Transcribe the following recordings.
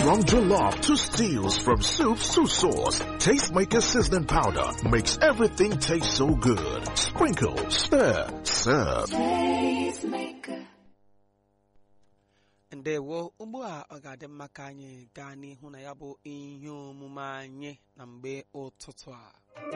From jollof to stews, from soups to sauce, Tastemaker seasoning powder makes everything taste so good. Sprinkle, stir, serve. ndewo ugbu a ọ ga-adị mma ka anyị gaa n'ihu na ya bụ ihe omume anyị na mgbe ụtụtụ a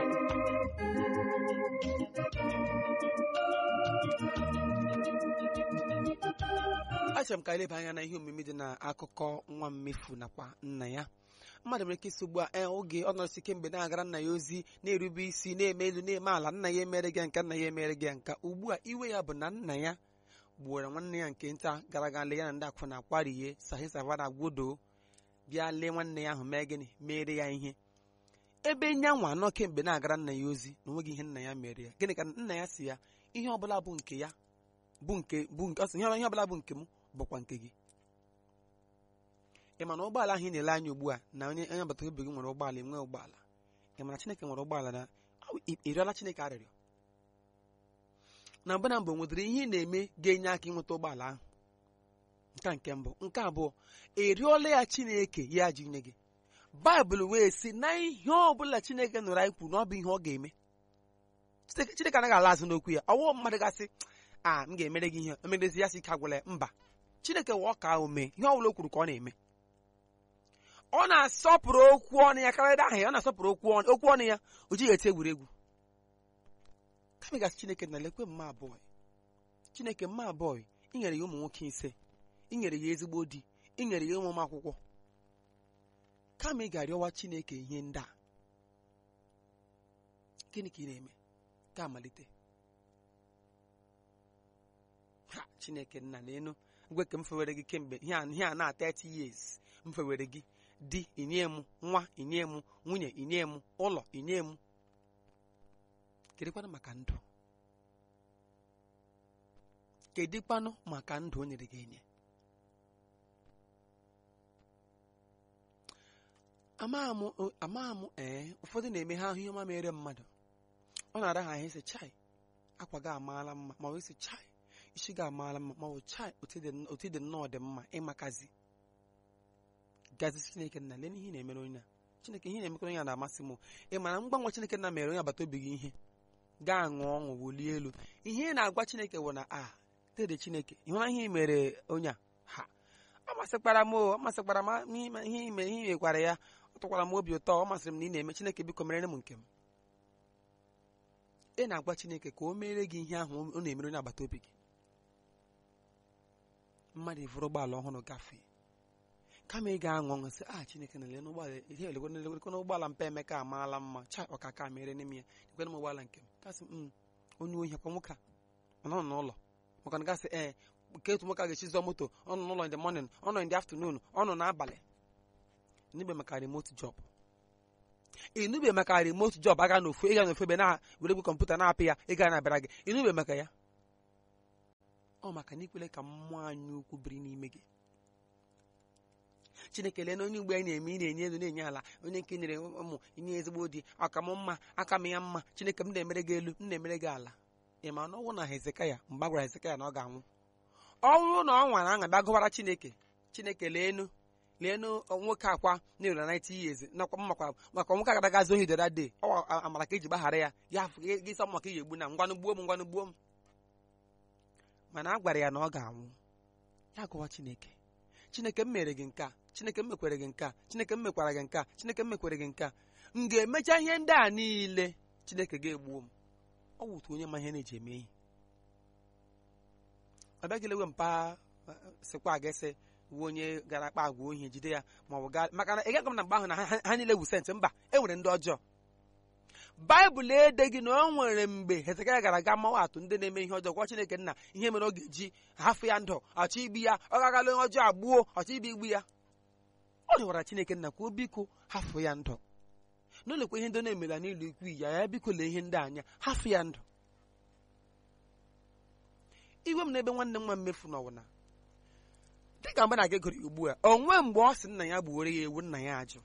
achọrọ m ka eleba anya na ihe omume dị n'akụkọ nwa mmefu nakwa nna ya mmadụ nwere ike isi ugbu a ee oge ọ nọrọsi kemgbe na-agara nna ya ozi na-erube isi na-eme elu na-eme ala nna ya emere gị nka nna ya emere gị nka ugbu a iwe ya bụ na nna ya gbuoro nwanne ya nke nta gara aga lee ya na ndị akwụna akwarihe sahi savana gwodo bịa lee nwanne ya ahụ mee gịnị mere ya ihe ebe nyanwa anọ kemgbe na-agara nna ya ozi na onweghị ihe nna ya mere ya gịnị ka nna ya si ya ihe ọbụla bụ nke ya bụ nke bụ nke ọ sị ihe ọbụla bụ nke m bụkwa nke gị ị ma na ụgbọala ahụ ị na-ele anya ugbu a na onye onye agbata obi gị nwere ụgbọala enwe ụgbọala ị ma na Chineke nwere ụgbọala na ịrịọla Chineke arịrịọ na mbụ na mbụ nwetara ihe ị na-eme ga-enye aka ịnweta ụgbọala ahụ nke a nke mbụ nke abụọ erịọla ya Chineke ya ji nye gị baịbụl wee sị na ihe ọbụla Chineke nụrụ anyị kwuru na ọ bụ ihe ọ ga-eme Chineke anaghị ala azụ n'okwu ya ọwụ mmadụ gasị a m ga-emere gị ihe emerezi ya si ike agwụla ya mba Chineke wee ọka ahụ mee ihe ọbụla o kwuru ka ọ na-eme ọ na-asọpụrụ okwu ọnụ ya karịa aha ya ọ na-asọpụrụ okwu ọnụ okwu ọnụ ya o jighị eti egwuregwu kama gasị Chineke na lekwe mma abụọ Chineke mma abụọ ị nyere ya ụmụ nwoke ise ị nyere ya ezigbo di ị nyere ya ụmụ m akwụkwọ kama ị ga-arịọwa Chineke ihe ndị a gịnị ka ị na-eme ka amalite ha Chineke nna n'elu ngwe ka m fewere gị kemgbe ihe a na 30 years m fewere gị di inye m nwa inye m nwunye inye m ụlọ inye m kedịkwanụ maka ndụ kedịkwanụ maka ndụ o nyere gị enye ama m ee ụfọdụ na-eme ha ahụ ihe ọma mere mmadụ ọ na-ara ha ahụ isi chai akwa gị amaala mma ma ọ isi chai isi gị amaala mma ma ọ bụ chai otu dị nnọọ dị mma ịmakazi gazi chineke nna lee ihe ị na-emere onye a chineke ihe na-emekọ onye a na-amasị m ị mara mgbanwe chineke nna mere onye agbata obi gị ihe gaa ṅụọ ọṅụ wulie elu ihe ị na-agwa chineke bụ na a dede chineke ị hụra ihe ị mere onye a ha ọ masịkwara m ọ masịkwara m ihe ime ihe imekwara ya ọ tụkwara m obi ụtọ ọ masịrị m na ị na-eme chineke biko mere m nke m ị na-agwa chineke ka o mere gị ihe ahụ ọ na-emere onye agbata obi gị mmadụ ịvụrụ ụgbọala ọhụrụ gafee kama ị ga-aṅụ ọṅụ sị a chineke na lele ụgbọala ihe elekwana ụgbọala mpe emeka amaala mma cha ọkaka mere n'ime ya ekwena m ụgbọala nke m kasị m onye ohi akwa nwoke a ọ nọ n'ụlọ maka na gasị ee nke otu nwoke a ga-echi zụọ moto ọ nọ n'ụlọ in the morning ọ nọ in the afternoon ọ nọ n'abalị inube maka remote job inube maka remote job aga n'ofu ịga n'ofu ebe na were gwe kọmputa na-apị ya ịga na-abịara gị inube maka ya ọ maka na ikwele ka mmụọ anyị ukwu biri n'ime gị chineke lee na onye ugbo anyị na-eme ị na-enye elu na-enye ala onye nke nyere ụmụ inye ezigbo di aka m mma aka m ya mma chineke m na-emere gị elu m na-emere gị ala ị ma na ọnwụ na hezekaya mgbe a gwara hezekaya na ọ ga-anwụ ọnwụ na ọ nwara aṅa bịa gụwara chineke chineke leenu leenu nwoke akwa na-ere 90 years nakwa makwa maka nwoke agara gazi ohi dara de ọ amara ka eji gbaghara ya ya gị sọ maka iji egbu na ngwanụ gbuo m ngwanụ gbuo m mana a gwara ya na ọ ga-anwụ ya gụwa chineke chineke m mere gị nke a chineke m mekwere gị nke a chineke m mekwara gị nke a chineke m mekwere gị nke a m ga-emecha ihe ndị a niile chineke ga-egbuo m ọ wụtu onye ma ihe na-eji eme ihe ọ bịaghị lewe mpa sịkwa aga-ese uwe onye gara akpa agwa ohi jide ya ma ọ bụ gaa maka na ị gaghị m na mgbe ahụ na ha niile wu sentị mba e nwere ndị ọjọọ baịbụl edeghị na o nwere mgbe hezekaya gara aga mmanwụ atụ ndị na-eme ihe ọjọọ gwa chineke nna ihe mere ọ ga-eji hafụ ya ndụ ọchọ igbu ya ọ gagala onye ọjọọ agbuo ọchọ ibi igbu ya ọ rịọwara chineke nna ka o biko hafụ ya ndụ n'ụlọkwa ihe ndị na-emela n'ụlọ ikwu ya ya biko lee ihe ndị anya hafụ ya ndụ iwe m n'ebe nwanne nwa mmefu n'ọwụna dịka mgbe na-aga egoro ya ugbu a onwe mgbe ọ sị nna ya gbuoro ya ewu nna ya ajụ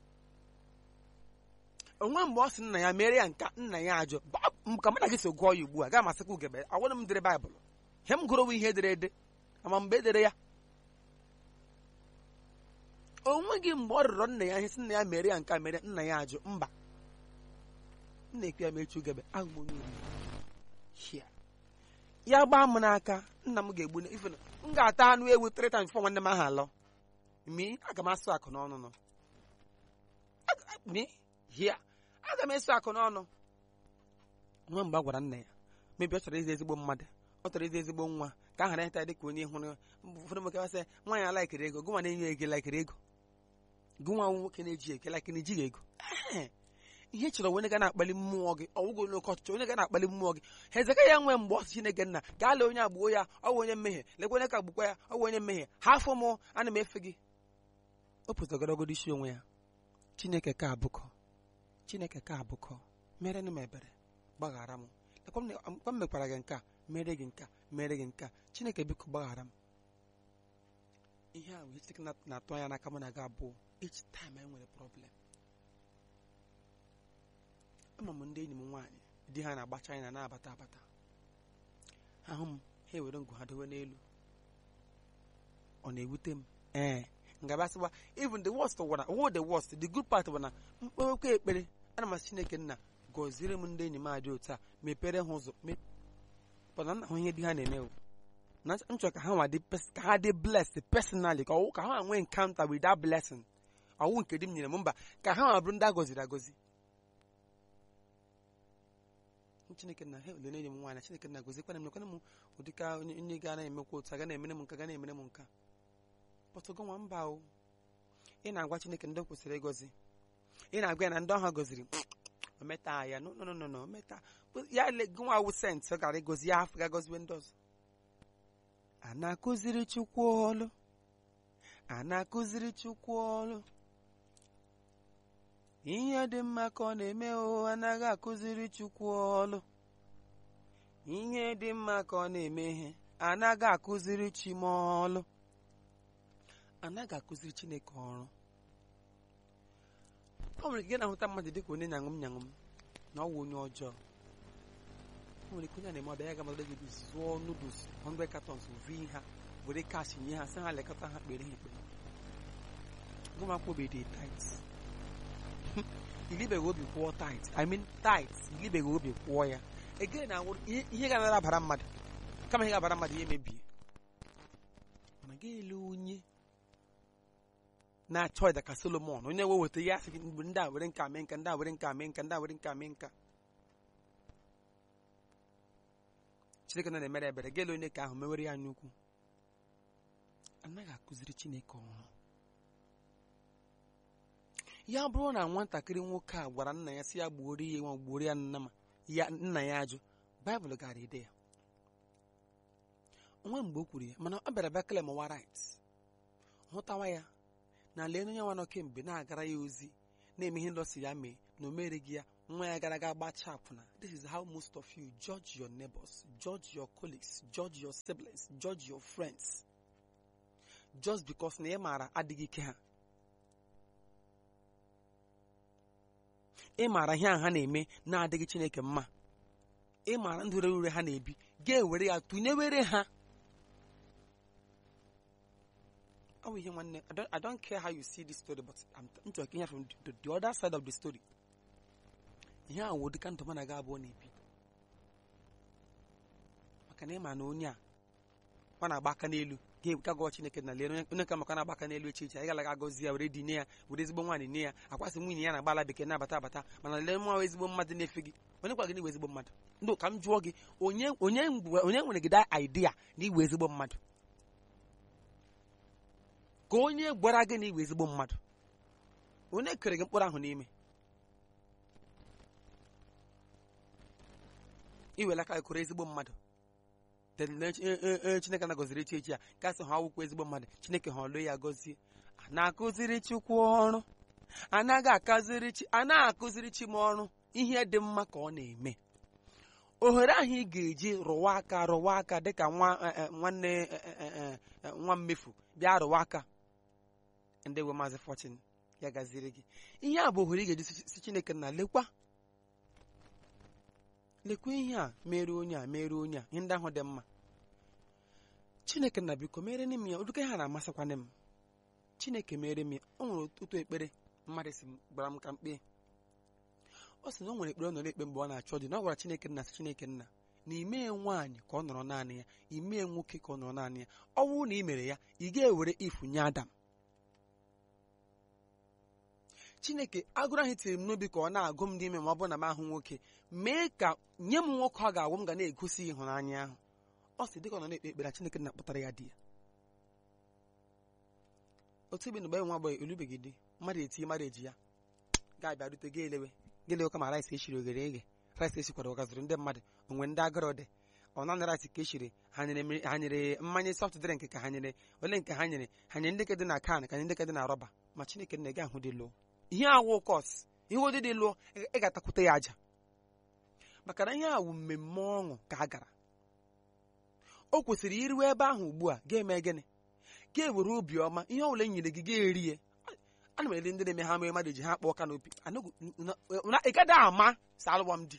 onwe mgbe ọ sị nna ya mere ya nka nna ya ajụ ka mụ na gị so gụọ ya ugbu a gaa masịkwa ugebe agwara m dere baịbụl ihe m gụrụ ihe edere ede ama mgbe edere ya onweghị mgbe ọ rịọrọ nna ya ihe sị nna ya mere ya nke a mere nna ya ajụ mba nna ekwe ya mechu gebe ahụ m onye oriri Hia. ya gbaa m n'aka nna m ga-egbu na- ife na m ga-ata anụ ewu three times before nwanne m ahụ alọ mi aga m asụ akụ n'ọnụ nọ Aga- mi hia aga m eso akụ n'ọnụ nwa mgbe a gwara nna ya mebi ọ chọrọ ịzụ ezigbo mmadụ ọ chọrọ ịzụ ezigbo nwa ka a ghara ịta dịka onye hụrụ ụfọdụ nwoke wasị nwaanyị alaikiri ego gụnwa na-enye ego laikiri ego gụnwa nwoke na-eji ego laikiri ejighị ego Ehe. ihe chọrọ onye ga na-akpali mmụọ gị ọwụgo n'oke ọchịchị onye ga na-akpali mmụọ gị hezeka ya nwee mgbe ọsị chineke nna gaa lee onye agbụo ya ọ bụ onye mmehie lekwa onye ka gbukwa ya ọ bụ onye mmehie ha afọ mụ ana m efe gị o pụtagorogodo isi onwe ya chineke ka abụkọ chineke ka abụkọ mere m ebere gbaghara m lekwa m na- lekwa m mekwara gị nke a mere gị nke a mere gị nke a chineke biko gbaghara m ihe a wee chineke na- na-atụ anya n'aka mụ na gị abụọ each time anyị nwere problem ama m ndị enyi m nwaanyị di ha na-agba China na-abata abata ahụ m ha ewere ngụ ha dowe n'elu ọ na-ewute m ee ngabasịwa even the worst wara wo the worst the good part bụ na mkpewekwa ekpere ana m asị Chineke nna gọziere m ndị enyi m adị otu a mepere ha ụzọ pụna nna hụ ihe di ha na-eme o. na m chọrọ ka ha nwa dị pers- ka ha dị blessed personally ka ọwụ ka ha nwee encounter with that blessing ọwụ nke di m nyere m mba ka ha nwa bụrụ ndị a gọziri agọzi chineke na he lene enyi m nwaanyị chineke na gozikwana m nekwana m ụdịka onye onye ga na-emekwa otu a ga na-emere m nka ga na-emere m nka pọtụgo nwa mba o ị na-agwa chineke ndị o kwesịrị ịgọzi ị na-agwa ya na ndị ọha gọziri o meta ya no no no no no meta ya le gụnwa wụ sent ọ gara ịgọzi ya afọ ga-agọziwe ndị ọzọ a na-akụziri chukwu ọlụ a na-akụziri chukwu ọlụ ihe dị mma ka ọ na-eme o anaghị akụziri chukwu ọlụ ihe dị mma ka ọ na-eme ihe anaghị akụziri chi m ọlụ anaghị akụziri chineke ọrụ ọ nwere ike na-ahụta mmadụ dịka onye nyanwụ m nyanwụ m na ọ wụ onye ọjọọ o nwere ike onye a na-eme ọbịa ya ga-amadụ gị zụọ noodles 100 cartons vi ha were kash nye ha sị ha lekọta ha kpere ha ekpere gụmakwobede tit ilibeghị obi kwụọ tit i mean tit ilibeghị obi kwụọ ya egere na awụrụ ihe ihe ga-anara abara mmadụ kama ihe ga-abara mmadụ ihe mebie mana ga ele onye na-achọ ịda ka solomon onye we weta ya sị gị mgbe ndị a were nka mee nka ndị a were nka mee nka ndị a were nka mee nka chineke nọ na-emere ebere ga ele onye ka ahụ mewere ya nnukwu anaghị akụziri chineke ọrụ ya bụrụ na nwatakịrị nwoke a gwara nna ya si ya gbuoro ya nwa gbuoro ya nna ma ya nna ya ajụ baịbụl gara ide ya onwe mgbe o kwuru ya mana ọ bịara bịa kele mụwa rit hụtawa ya na lee onye nwa nọ kemgbe na-agara ya ozi na-eme ihe ndọsi ya mee na o mereghị ya nwa ya gara aga gbachaa akwụna this is how most of you judge your neighbors judge your colleagues judge your siblings judge your friends just because na ị maara adịghị ike ha ị maara ihe a ha na-eme na-adịghị chineke mma ị maara ndụ rere ure ha na-ebi ga-ewere ya tụnyewere ha ọ bụ ihe nwanne I don't- I don't care how you see this story but I'm m chọrọ ka ihe from the, the other side of the story ihe a wụ dịka ndụ mana ga abụọ na-ebi maka na ị ma na onye a ọ na-agba aka n'elu ga-eweka gụọ chineke na lee onye onye ka maka na-agba aka n'elu echi echi anyị galaga agọzi ya were di nye ya were ezigbo nwaanyị nye ya akwasị nwunye ya na agbala bekee na-abata abata mana lee nwa ezigbo mmadụ na-efe gị onye kwa gị na iwe ezigbo mmadụ ndị ka m jụọ gị onye onye ngwe- onye nwere gị da idea na iwe ezigbo mmadụ ka onye gwara gị na iwe ezigbo mmadụ onye kere gị mkpụrụ ahụ n'ime iwela aka gị kụrụ ezigbo mmadụ Then na- e- e- e- chineke na-agọziri echi echi a gasị ha ọwụkwa ezigbo mmadụ chineke ha ọlụ ya gọzie a na-akụziri chukwu ọrụ anaghị akụziri chi a na-akụziri chi m ọrụ ihe dị mma ka ọ na-eme ohere ahụ ị ga-eji rụwa aka rụwa aka dịka nwa eh, eh, nwanne eh, eh, eh, eh, nwa mmefu bịa rụwa aka ndị we maazị fortune ya gaziri gị ihe a bụ ohere ị ga-eji si- si chineke na lekwa lekwa ihe a mere onye a mere onye a ihe ndị ahụ dị mma chineke na biko mere n'ime ya ụdịka ha na-amasịkwana m chineke mere m ya o nwere otu ekpere mmadụ si m gbara m ka mkpe ọ sị na o nwere ekpere ọ nọ na-ekpe mgbe ọ na-achọ di na ọ gwara chineke nna sị chineke nna na imee nwaanyị ka ọ nọrọ naanị ya imee nwoke ka ọ nọrọ naanị ya ọ bụrụ na ị mere ya ị ga-ewere ifunye adam chineke agụrụ ahụ tiri m n'obi ka ọ na-agụ m n'ime ma ọ bụrụ na m ahụ nwoke mee ka nye m nwoke ọ ga-agwụ m ga na-egosi ịhụnanya ahụ ọ sị dịka ọ nọ na-ekpe ekpere chineke na-akpọtara ya di ya otu ebe na mgbe nwa agbọghọ elubeghị di mmadụ eti mmadụ eji ya ga-abịa rute ga elewe ga elewe kama rice eshiri oghere eghe rice esikwara ọgaziri ndị mmadụ onwe ndị agụrụ dị ọ naanị rice ka eshiri ha nyere mmiri- ha nyere mmanya soft drink ka ha nyere ole nke ha nyere ha nyere ndị ke dị na kan ka nye ndị ke dị na rọba ma chineke nna gị ahụ dị lụọ ihe awụ kọs ihe ụdị dị lụọ ị ị ga-atakwute ya aja maka na ihe a wụ mmemme ọṅụ ka a gara o kwesịrị iruwe ebe ahụ ugbu a ga-eme gịnị ga-ewere obiọma ihe ọbụla e nyere gị ga-erie ana m ele ndị na-eme ha mere mmadụ ji ha kpọọ kanopi ị gaghị ama sa alụwa m di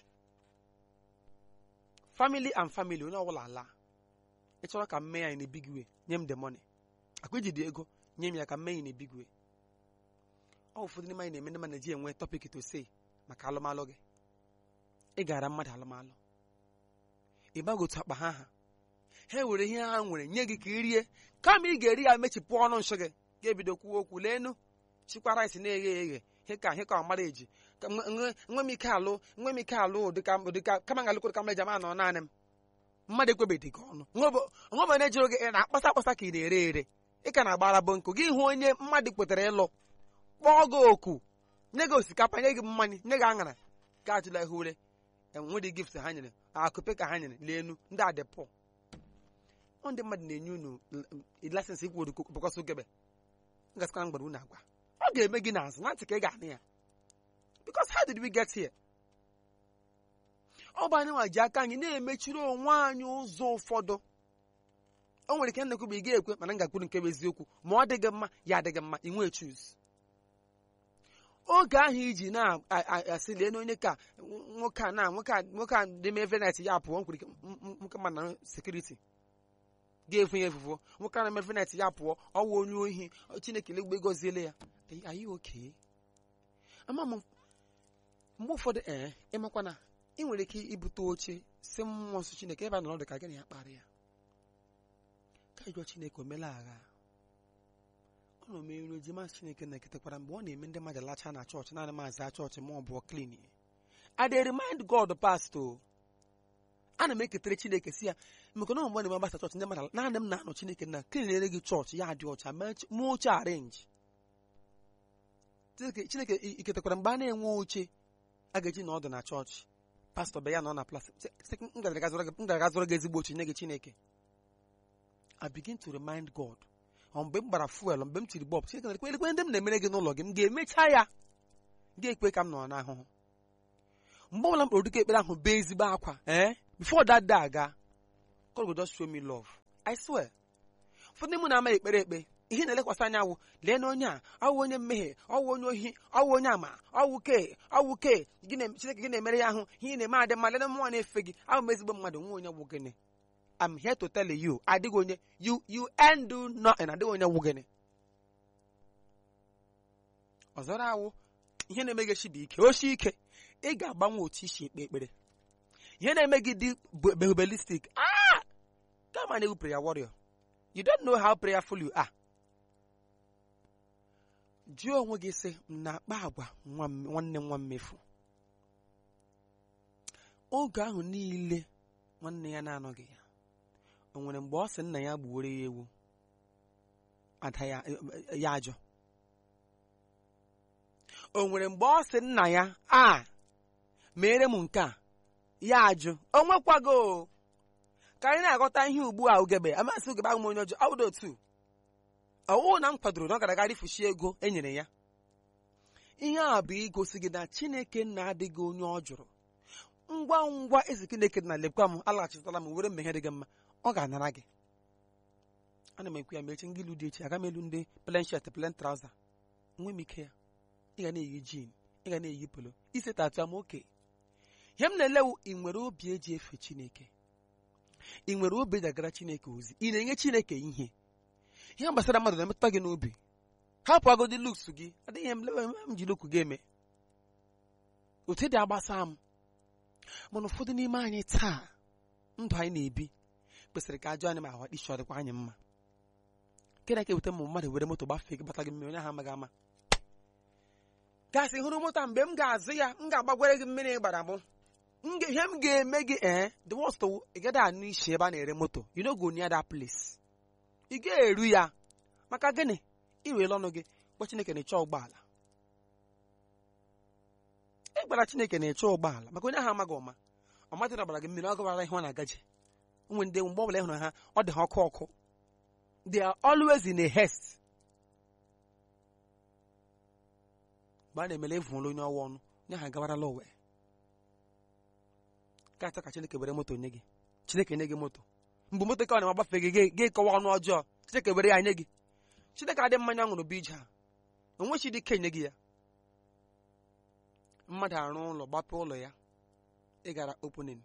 family and family onye ọbụla ala ị chọrọ ka m mee ya na big way nye m the money akwa iji dị ego nye m ya ka m mee ya na big way ọ ụfọdụ n'ime anyị na-eme ndị mmadụ ji enwe topic to say maka alụmalụ gị ị gara mmadụ alụmalụ ị gbaghị otu akpa ha ha ha ewere ihe ha nwere nye gị ka ị rie kama ị ga-eri ya mechipụ ọnụ nshọ gị ga-ebido kwuo okwu leenu chikwa rice na-eghe eghe hịka hịka ọmara eji ka nwe- nwe nwe m ike alụ nwe m ike alụ ụdịka ụdịka kama ngalụkwere ka mmeja ma nọ naanị m mmadụ ekwebeghị gị ọnụ onwe onye jụrụ gị ị na-akpasa akpasa ka ị na-ere ere ị ka na-agbara bụ nkụ gị hụ onye mmadụ kwetere ịlụ kpọọ gị oku nye gị osikapa nye gị mmanya nye gị aṅara ga ajụla ihe ure enwedị gift ha nyere akụpe ka ha nyere leenu ndị adịpụ ọ ndị mmadụ na-enye unu lasensị ikwu bụkọsị ogebe ngasịkwa mgbara unu agwa ọ ga-eme gị n'azụ na ntị ka ị ga-anụ ya because how did we get here ọ bụ anyị nwa ji aka anyị na-emechiri onwe anyị ụzọ ụfọdụ o nwere ike nnekwu bụ ị ga-ekwe mana m ga-akwuru nke bụ eziokwu ma ọ dịghị mma ya adịghị mma ị nwee chuz oge ahụ iji na-asị lee na onye ka nwoke a na nwoke a nwoke a dị me venet ya pụọ nkwere ike m- m- nwoke ma na sekuriti ga-efu ya efufu nwoke a na-eme venet ya pụọ ọwụ onye ohi chineke legbe goziele ya anyị oke ama m mgbe ụfọdụ ee ịmakwa na ị nwere ike ibute oche si mmụọ nsọ chineke ebe a nọrọ dị ka gị na ya kparị ya ka ịjụọ chineke o mela agha ọ na omeru ejima chineke na-eketakwara mgbe ọ na-eme ndị mmadụ lacha na chọọchị naanị maazị chọọchị ma ọ bụ klin I dey remind God past o ana m eketere chineke si ya maka na mgbe na-eme agbasa chọọchị ndị mmadụ naanị m na-anọ chineke na klinere gị chọọchị ya dị ọcha mee oche arenji Chineke- chineke i- iketakwara mgbe a na-enwe oche a ga-eji na ọdụ na chọọchị pastọ be ya nọ na plas sị, m gara aga zụrụ gị- m gara aga zụrụ gị ezigbo oche nye gị chineke I begin to remind God ọ mgbe m gbara fuel mgbe m tiri bọb chineke na ekwe ndị m na-emere gị n'ụlọ gị m ga-emecha ya ga-ekwe ka m nọ n'ahụhụ mgbe ọbụla m kpọrọ dịka ekpere ahụ bee ezigbo akwa ee before that day aga God will just show me love I swear ụfọdụ mụ na-ama ekpere ekpe ihe na-elekwasị anya wụ lee na onye a ọwụ onye mmehie ọwụ onye ohi ọwụ onye ama ọwụ ke ọwụ ke gị na- chineke gị na-emere ya ahụ ihe ị na-eme adị mma lee na mmụọ na-efe gị ahụ m ezigbo mmadụ nwe onye wụ gịnị I'm here to tell you adịghị onye you you end do nothing adịghị onye wụ gịnị ọzọrọ awụ ihe na-eme gị bụ ike oshi ike ị ga-agbanwe otu isi ekpe ekpere ihe na-eme gị dị behubelistic ah kama na egwu prayer warrior you don't know how prayerful you are jụọ onwe gị sị m na-akpa agwa nwa m- nwanne m nwa mmefu oge ahụ niile nwanne ya na-anọghị ya o nwere mgbe ọ sị nna ya gbuoro ya ewu ada ya ya ajọ o nwere mgbe ọ sị nna ya a mere m nke a ya ajụ o nwekwago ka anyị na-aghọta ihe ugbu a ugebe amasị ugebe ahụ m onye ọjọọ awụdo otu ọwụ na m kwadoro na ọ gara aga rifushi ego e nyere ya ihe a bụ igosi gị na chineke na-adịghị onye ọ jụrụ ngwa ngwa ezi chineke na lekwa m alaghachitala m were mmeghe dị gị mma ọ ga-anara gị ana m ekwu ya ma echi ngị ilu dị echi aga m elu ndị plen shet plen trauza nwe m ike ya ị ga na-eyi jin ị ga na-eyi polo ise tatu am oke ihe m na-elewu ị nwere obi eji efe chineke ị nwere obi eji agara chineke ozi ị na-enye chineke ihe ihe gbasara mmadụ na-emetụta gị n'obi hapụ agodi luks gị adịghị m lewe m ji lukwu gị eme otu dị agbasa m mana ụfọdụ n'ime anyị taa ndụ anyị na-ebi kwesịrị ka ajọ anyị ma ahụ isi ọ dịkwa anyị mma nke na-eke eweta ma mmadụ were moto gbafee gị bata gị mmiri onye ahụ amaghị ama gasị hụrụ moto a mgbe m ga-azụ ya m ga-agbagwere gị mmiri gbara mụ m ga- ihe m ga-eme gị ee the worst ị gaghị anụ isi ebe a na-ere moto you no go near that place ị ga-eru ya maka gịnị iwere ọnụ gị gwa chineke na-eche ụgbọala ị gwara chineke na-eche ụgbọala maka onye ahụ amaghị ọma ọ matịrị ọbara gị mmiri ọ gawara ihe ọ na-agaje ụmụ ndị mgbe ọbụla ị hụrụ ha ọ dị ha ọkụ ọkụ they are always in a haste mgbe a na-emele evụla onye ọwa ọnụ onye ahụ agawarala owe ka achọ ka chineke were moto nye gị chineke nye gị moto mgbe moto ka ọ na-agbafe gị gị- gị kọwa ọnụ ọjọọ chineke were ya nye gị chineke adị mmanya ṅụrụ bụ ije a onwechi dị ike nye gị ya mmadụ arụ ụlọ gbapụ ụlọ ya ịgara opening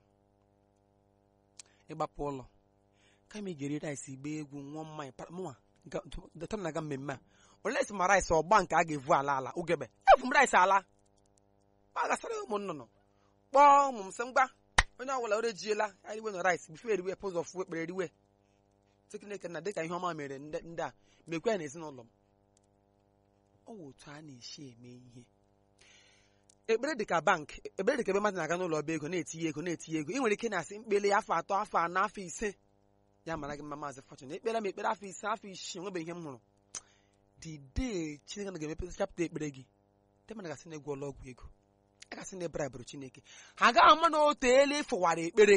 ịgbapụ ụlọ kama ị ga-eri rice gba egwu ṅụọ mmanya pa- mụnwa dọta m na-aga mmemme a olee si ma rice ọgba nke a ga-evu ala ala ugebe evu m rice ala ọ gasara ụmụ nnụnụ kpọọ ụmụ m sị ngwa onye ọbụla ore jiela eriwe na rice bifo eriwe pụz of ekpere eriwe Chineke na dịka ihe ọma mere ndị ndị a mekwa ya n'ezinụlọ m ọ wụ otu a na-esi eme ihe ekpere dị ka bank ekpere dị ka ebe mmadụ na-aga n'ụlọ ọba ego na-etinye ego na-etinye ego ị nwere ike na-asị mkpele afọ atọ afọ anọ afọ ise ya mara gị mma maazị fọchụn ekpere m ekpere afọ ise afọ isii enwebeghị ihe m hụrụ the day chineke na ga-emepe chapụta ekpere gị ndị mmadụ gasị na-egwu ọlụ ọgwụ ego a gasị na ebribụrụ chineke ha agaghị ama na otu elu ịfụwara ekpere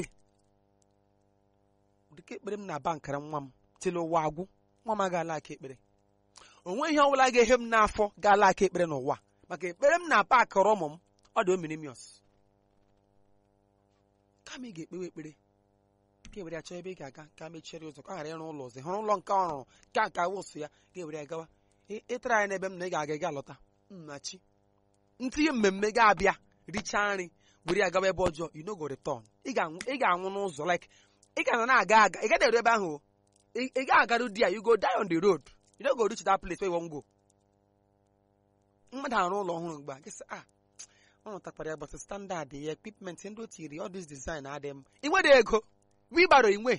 dịka ekpere m na bankara nwa m tili ụwa agwụ nwa m agaala aka ekpere onwe ihe ọbụla ga-ehe m n'afọ gaala aka ekpere n'ụwa maka ekpere m na paakịrị ụmụ m ọ dị ominimius kama ị ga-ekpewe ekpere ka ewere ya chọọ ebe ị ga-aga ka mechiere ụzọ ka ọ ghara ịrụ ụlọ ọzọ ị hụrụ ụlọ nke ọ rụrụ ka nka wụsụ ya ga-ewere ya gawa Ị- ịtara ya n'ebe m na ị ga-aga ị ga-alọta nnachi ntinye mmemme ga-abịa richaa nri were ya gawa ebe ọjọọ you no go return ị ga-anwụ ị ga-anwụ n'ụzọ like ị ga na-aga aga ị gaghị eru ebe ahụ o. ị ị ga-agaru di ya you go die on the road you no go reach that place where you wan go mmadụ arụ ụlọ ọhụrụ mgbe a gị sị ah ọ nụtakwara ya gbasa standard ya equipment ndị o tiri all this design adị m ị nwere ego wibaro inwe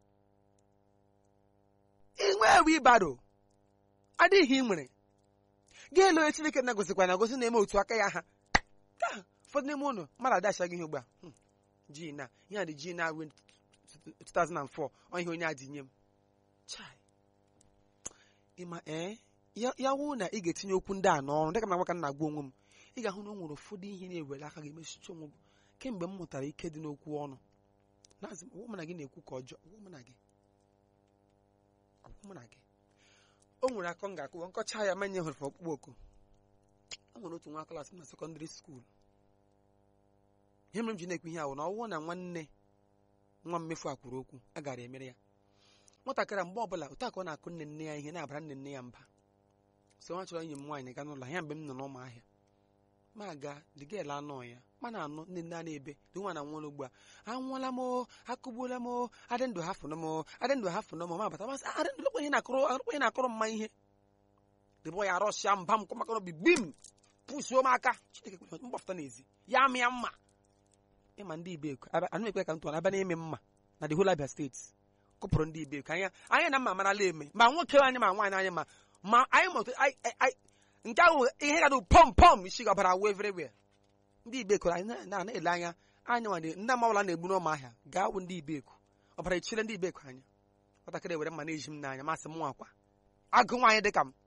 inwe wibaro adịghị ị nwere gị elu onye chineke na-agozikwa na agozi na-eme otu aka ya ha ka ụfọdụ n'ime ụlọ mmadụ adachaghị ihe ugbu a Hmm, ji na ihe a dị ji na win 2004 ọ ihe onye a dị nye m chai ịma ee ya ya wụ na ị ga-etinye okwu ndị a n'ọrụ dịka m na-agwa ka m na-agwa onwe m ị ga-ahụ na o nwere ụfọdụ ihe na-ewere aka gị mesicha onwe gị kemgbe m mụtara ike dị n'okwu ọnụ na-azị m, ọwụ mụ na gị na-ekwu ka ọjọọ ọwụ mụ na gị ọwụ mụ na gị o nwere akọ m ga-akụwa nkọcha ya manye hụrụ ọkpụkpọ oku o nwere otu nwa klaasị m na sekọndịrị skuul ihe mere m ji na-ekwu ihe ahụ na ọwụ na nwanne nwa mmefu a kwuru okwu a gara emere ya nwatakịrị a mgbe ọbụla otu a ka ọ na-akụ nne nne ya ihe na-abara nne nne ya mba so nwa chọrọ enyi m nwaanyị gaa n'ụlọ ya mgbe m nọ n'ụmụ ahịa ma aga dịgela anọ ya mana anọ nne nne a na-ebe dị nwa na nwa ugbu a anwụọla m o akụgbuola m o adị ndụ hafụnụ m o adị ndụ hafụnụ m ma bata masị adị ndụ lekwa ihe na-akụrụ lekwa ihe na-akụrụ mma ihe dịbọ ya rọsịa mba m kọmakọrọ obi bim pụsuo m aka chineke kwere mgbafụta n'ezi ya mịa mma ịma ndị ibeku anụ ekwe ka m tụọ abịa n'ime mma na the whole Abia steeti kụpụrụ ndị ibeku anya anyị na mma marala eme ma nwoke anyị ma nwaanyị anyị ma ma anyị ma otu- anyị- anyị- nke ahụ ihe ga pọm pọm isi gabara wee everywhere ndị ibeku anyị na- na- na-ele anya anyị nwa ndị amawala na-egbu n'ụmụ ahịa gaa wụ ndị ibeku ọbara echire ndị ibeku anya nwatakịrị were mma na-eji m n'anya masị m akwa agụ nwaanyị dị ka m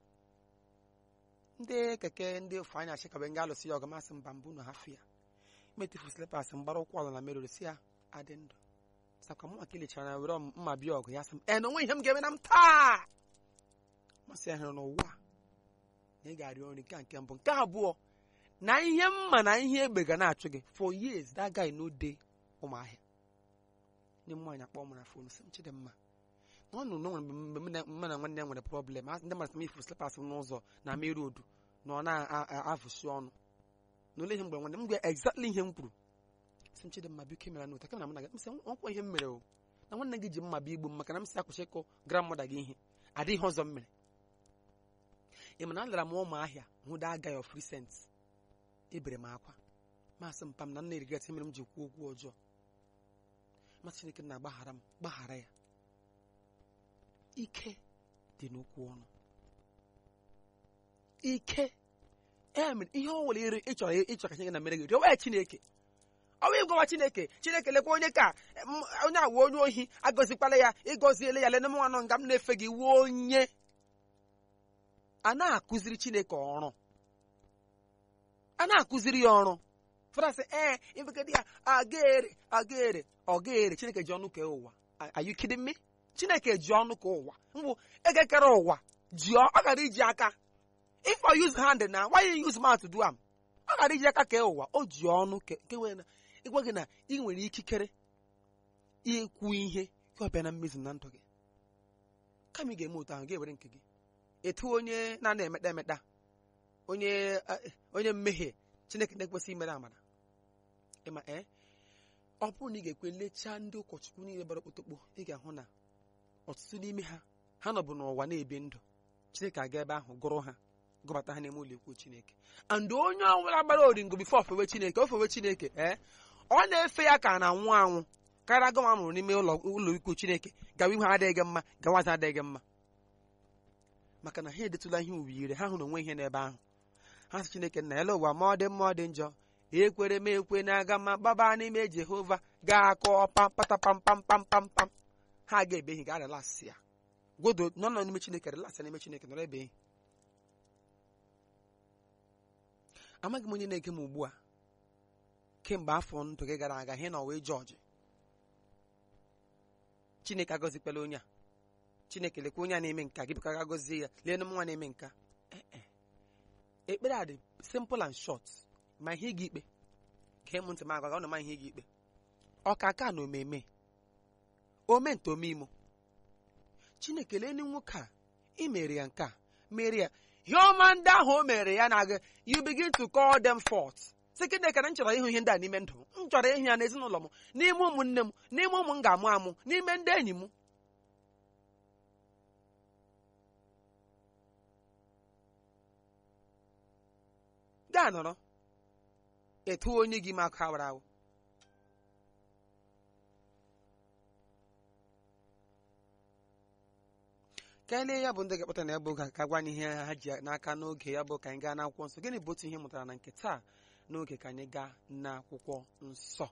ndị keke ndị ofu anya achịkabe nga alụsị ya ọgụ masị mba mbụ na hafụ ya metifu slipas mgbara ụkwụ ala na merụrụ si ya adị ndụ sakwa mụ maka ilechara na were mma bịa ọgụ ya sị m e na onwe ihe m ga-eme na m taa masị ya hụrụ n'ụwa na ị ga-arịọ nri nke a nke mbụ nke abụọ na ihe mma na ihe egbe ga na-achụ gị for years that guy no dey ụmụahịa nye m nwaanyị akpọ m na fon sị m chidimma na ọ nụ na nwere mgbe m na- mụ na nwanne ya nwere problem a- ndị mmadụ sị m ifuru slipas m n'ụzọ na main road na ọ na-avụsi ọnụ na ole ihe mgbe nwanne m gwa exactly ihe m kwuru sị m chidimma biko emere n'ụta kemana m na gị m sị ọkwa ihe m mere o na nwanne gị ji mma bịa igbu m maka na m si akwụsị ịkụ grandmother gị ihe adịghị ọzọ m mere ị ma na alara m ụmụ ahịa hụ da guy of recent ebere m akwa masị mpa m na nna erigat mere m ji kwuo okwu ọjọọ masị chineke na-agbaghara m gbaghara ya ike dị n'okwu ọnụ ike ya mere ihe ọ nwere ire ịchọrọ ịchọ ka chineke na mere gị rịọwa ya chineke ọ bụ ịgwawa chineke chineke lekwa onye ka m- onye a wụ onye ohi agọzikwala ya ịgọziele ya lene m nwa nọ nga m na-efe gị wuo onye a na-akụziri chineke ọrụ a na-akụziri ya ọrụ fọdụ sị ee ifegede ya agaere agaere ọgaere chineke ji ọnụ kee ụwa are you kidding me chineke ji ọnụ ka ụwa mbụ ekekere ụwa ji ọ ọ gara iji aka if I use hand na why you use mouth to do am ọ gara iji aka kee ụwa o ji ọnụ ke ke wee na ịgwa gị na ị nwere ikikere ikwu ihe ka ọ bịa na mmezu na ndụ gị kama ị ga-eme otu ahụ ga-ewere nke gị etu onye na-ana emekta emekta onye eh, onye mmehie chineke na-ekwesị imere amara ịma ee ọ bụrụ na ị ga-ekwe lechaa ndị ụkọchukwu niile gbara okpotokpo ị ga-ahụ na ọtụtụ n'ime ha ha nọbụ n'ụwa na-ebi ndụ chineke aga ebe ahụ gụrụ ha gụbata ha n'ime ụlọ ikwu chineke and onye ọbụla gbara oringo bifo ofewe chineke ofewe chineke ee ọ na-efe ya ka a na-anwụ anwụ karịa gọma mụrụ n'ime ụlọ ụlọ ikwu chineke gawa ihu adịghị mma gawazi adịghị mma maka na ha edetụla ihe uwe ire ha hụrụ onwe ihe n'ebe ahụ ha sị chineke nna ele ụwa ma ọ dị mma ọ dị njọ ekwere m ekwe na-aga mma gbaba n'ime jehova ga-akọ pam pata pam pam pam pam pam ha ga-ebeghị ga relasị ya gwodo nọ nọ n'ime chineke relasị n'ime chineke nọrọ ebeghị amaghị m onye na-ege m ugbu a kemgbe afọ ndụ gị gara aga ihe na ọwa jọji chineke agọzikwala onye a chineke lekwa onye a na-eme nka gị bịka ga gọzie ya lee m nwa na-eme nka Eh, eh. ekpere a dị simple and short ma ihe gị ikpe gee m ntị m agwa gị ọ na ma ihe gị ikpe ọkaka na omeme ome nte omeimo chineke lee ndị nwoke a ị mere ya nke a mere ya ihe ọma ndị ahụ o mere ya na-aga you begin to call them forth sị chineke na m chọrọ ịhụ ihe ndị a n'ime ndụ m m chọrọ ịhụ ya n'ezinụlọ m n'ime ụmụnne m n'ime ụmụ m ga-amụ amụ n'ime ndị enyi m gaa nọrọ etu onye gị ma akụ awara awụ ka anyị lee ya bụ ndị ga-akpọta na ebe oge a ka gwa anyị ihe ha ji n'aka n'oge ya bụ ka anyị gaa n'akwụkwọ nsọ gịnị bụ otu ihe ị mụtara na nke taa n'oge ka anyị gaa n'akwụkwọ nsọ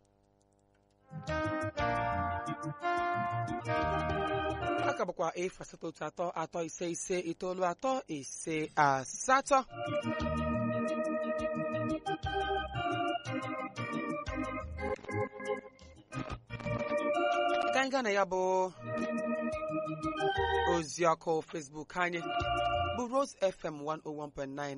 aka bụkwa efu asatọ otu atọ atọ ise ise itoolu atọ ise asatọ ka anyị gaa na ya bụ ozi ọkụ Facebook anyị bụ Rose FM 101.9